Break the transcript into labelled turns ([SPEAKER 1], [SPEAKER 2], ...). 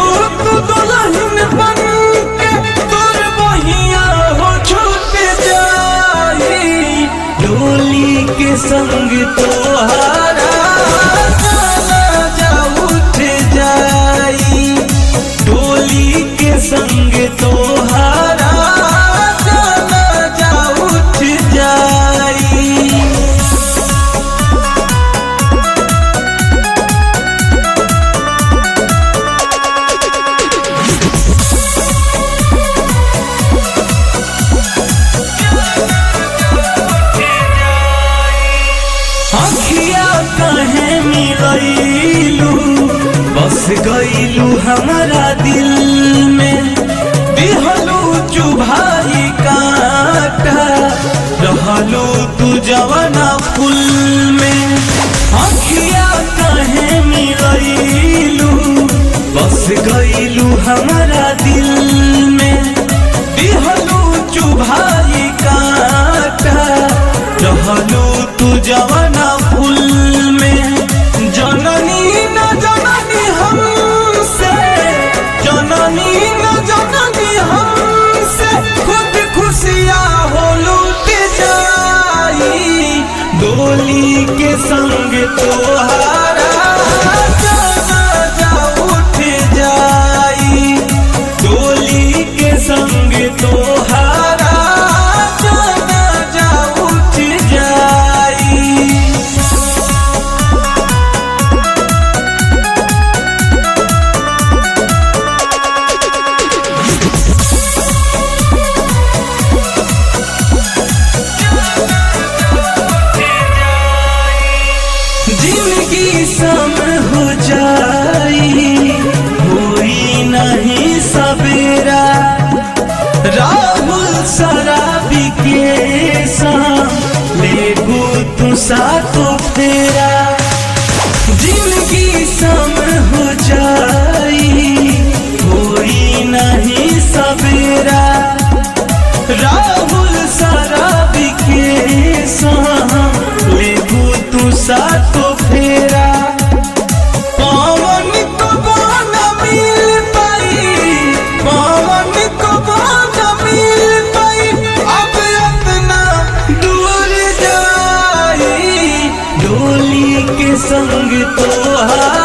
[SPEAKER 1] जइबू तू दुल्हन बन के तोर बहिया हो छूट जाई डोली के संग तोहारा गाना जा उठ जाई डोली के संग तोहारा गाना जा उठ जाई अखिया कहे मिलैलू बस गईलू हमारा दिल में दिहलू चुभाई काटा रहलू तू जवाना फूल में अखिया कहे मिलैलू बस गईलू हमारा दिल में दिहलू चुभाई काटा रहलू तू जवाना फूल में जननी न जननी हमसे जननी न जननी हमसे खुद खुशियाँ हो लूट जाई डोली के संग तोहारा जाना जा उठ जाई डोली के संग तोहारा जाना जा उठ जाई जिंदगी सम हो जाई होई नहीं सवेरा राहुल शराबी के संग लेगू तू सातो फेरा जिंदगी सम हो जाई होई नहीं सवेरा राहुल शराबी के संग लेगू तू सातो फेरा पवन को बाना मिल पाई पवन को बाना मिल पाई अब इतना दूर जाई डोली के संग तोहार